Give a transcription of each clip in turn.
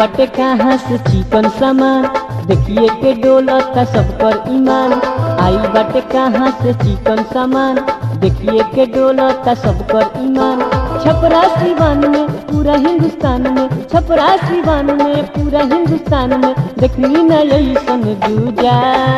बटे कहाँ से चिकन सामान देखिए के डोलता सब पर ईमान आई बटे कहाँ से चिकन सामान देखिए के डोलता सब पर ईमान छपरा सिवान में पूरा हिंदुस्तान में छपरा सिवान में पूरा हिंदुस्तान में देखनी न ऐसन दूजा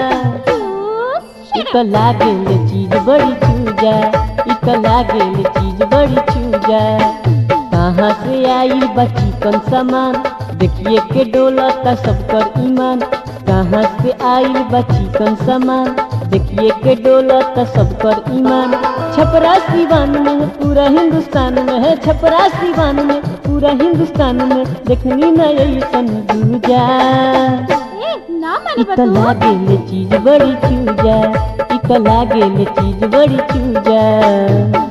इत लागेल चीज बड़ी चूजा इत लागेल चीज बड़ी चूजा कहाँ से आई बची कन सामान देखिए के डोलता सब कर ईमान कहाँ से आई बची कन सामान देखिए के डोलता सब कर ईमान छपरा सिवान में है पूरा हिंदुस्तान में है छपरा सिवान में पूरा हिंदुस्तान में देखनी न ऐसन दूजा ए ना माने इत बतू लागेल चीज बड़ी चूजा इत लागेल चीज बड़ी चूजा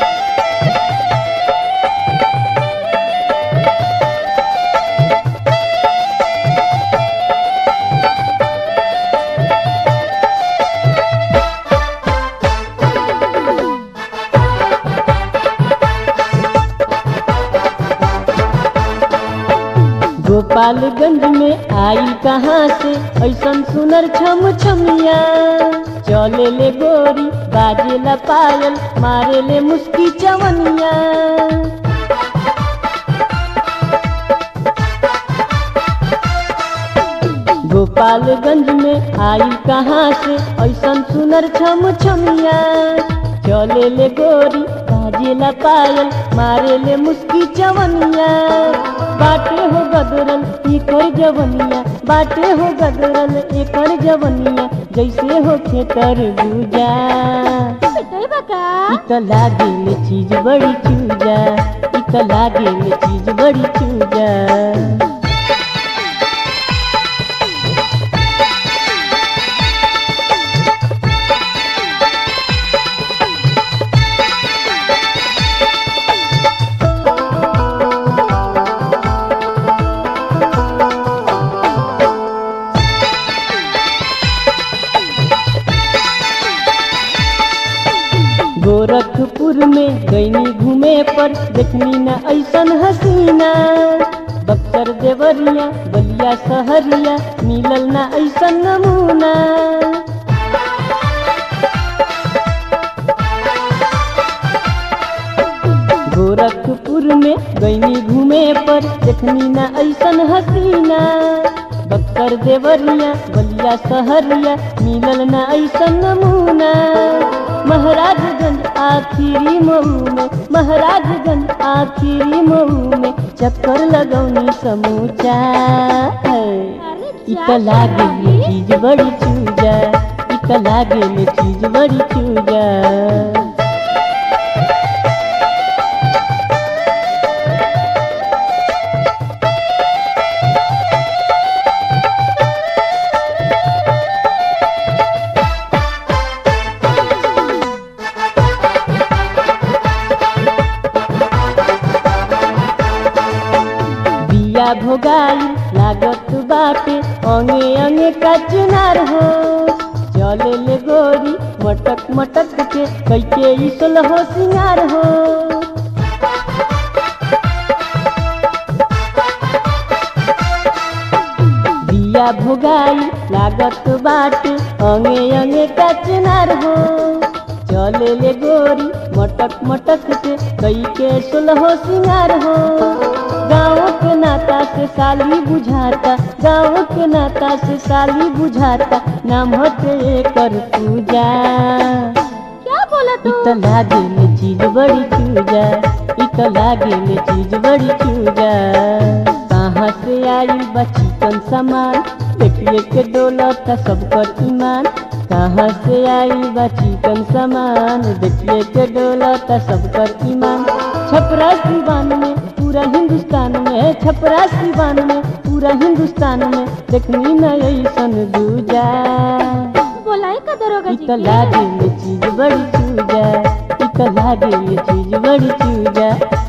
गोपालगंज में आई कहाँ से ऐसन सुनर छम छमिया चले ले गोरी बाजे ला पायल मारे ले मुस्की चवनिया गोपालगंज में आई कहाँ से ऐसन सुनर छम छमिया चले ले गोरी बाजे ला पायल मारे ले मुस्की चवनिया बाटे हो गदरल एकर जवनिया बाटे हो गदरल एकर जवनिया जैसे हो खेतर बुजा पिटाई बका इत लागेल चीज बड़ी चूजा इत लागेल चीज बड़ी चूजा गोरखपुर में गईनी घूमे पर देखनी न ऐसन हसीना बक्सर देवरिया बलिया सहरिया मिलल न ऐसन नमूना गोरखपुर में गईनी घूमे पर देखनी न ऐसन हसीना बक्सर देवरिया बलिया सहरिया मिलल न ऐसन नमूना महाराजगंज आखिरी मऊ में महाराजगंज आखिरी मऊ में चक्कर लगौनी समूचा है अरे इत जा लागेल शादी। चीज बड़ी चूजा इत लागेल चीज बड़ी चूजा बिया भोगाई लागत बाटे अंगे अंगे का चुनार हो चले ले गोरी मटक मटक के कैके इसल हो सिंगार हो बिया भोगाई लागत बाटे अंगे अंगे का चुनार हो चले ले गोरी मटक मटक के कई के सुलहो सिंगार हो गाँव के नाता से साली बुझाता गाँव के नाता से साली बुझाता नाम होते कर पूजा क्या बोला तू इत लागेल चीज बड़ी चूजा इत लागेल चीज बड़ी चूजा कहाँ से आई बची कन सामान देखिए के डोलत सब कर ईमान कहाँ से आई बची कन सामान देखिए के डोलत सब कर ईमान छपरा सिवान में पूरा हिंदुस्तान में छपरा सिवान में पूरा हिंदुस्तान में देखनी न ऐसन दूजा बोलाई का दरोगा जी इत की? लागेल चीज बड़ी चूजा इत लागेल चीज बड़ी चूजा